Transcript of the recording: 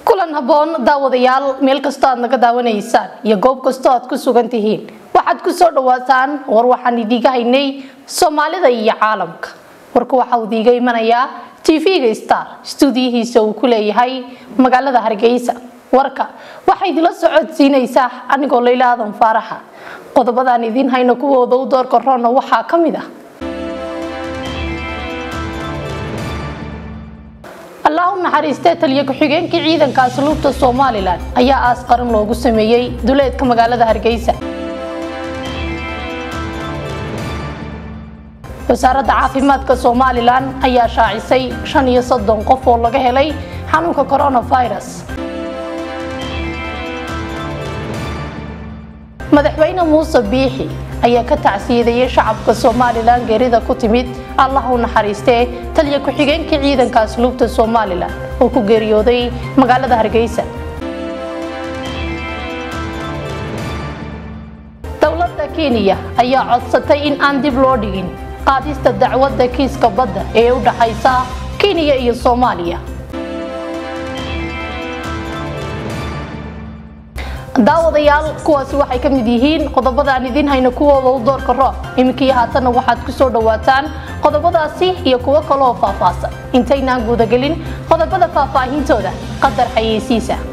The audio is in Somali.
kulan habboon daawadayaal meel kastoo aad naga daawanaysaan iyo goob kastoo aad ku sugan tihiin waxaad ku soo dhawaataan war waxaan idiiga haynay soomaalida iyo caalamka warka waxaa uu idiiga imanayaa tv-ga star stuudiyihiisa uu ku leeyahay magaalada hargeysa warka waxaa idila socodsiinaysaa anigoo layla aadan faaraxa qodobadaan idiin hayno kuwooda u doorka roonna waxaa ka mid ah allah u naxariistee taliyo ku-xigeenkii ciidanka asluubta somalilan ayaa aas qaran loogu sameeyey duleedka magaalada hargeysa wasaaradda caafimaadka somalilan ayaa shaacisay shan iyo soddon qof oo laga helay xanuunka coronavirus madaxweyne muuse biixi ayaa ka tacsiyadeeyay shacabka somalilan geerida ku timid allah u naxariistee taliya ku-xigeenkii ciidanka asluubta somalilan oo ku geeriyooday magaalada hargeysa dowladda kenya ayaa codsatay in aan dib loo dhigin qaadista dacwadda kiiska badda ee u dhaxaysa kenya iyo soomaaliya daawadayaal kuwaasi waxay ka mid yihiin qodobada aan idiin hayno kuwooda u doorka roob iminkii haatanna waxaad ku soo dhawaataan qodobadaasi iyo kuwo kaleoo faahfaahsan intaynaan guudagelin qodobada faahfaahintooda qadar xayeysiisa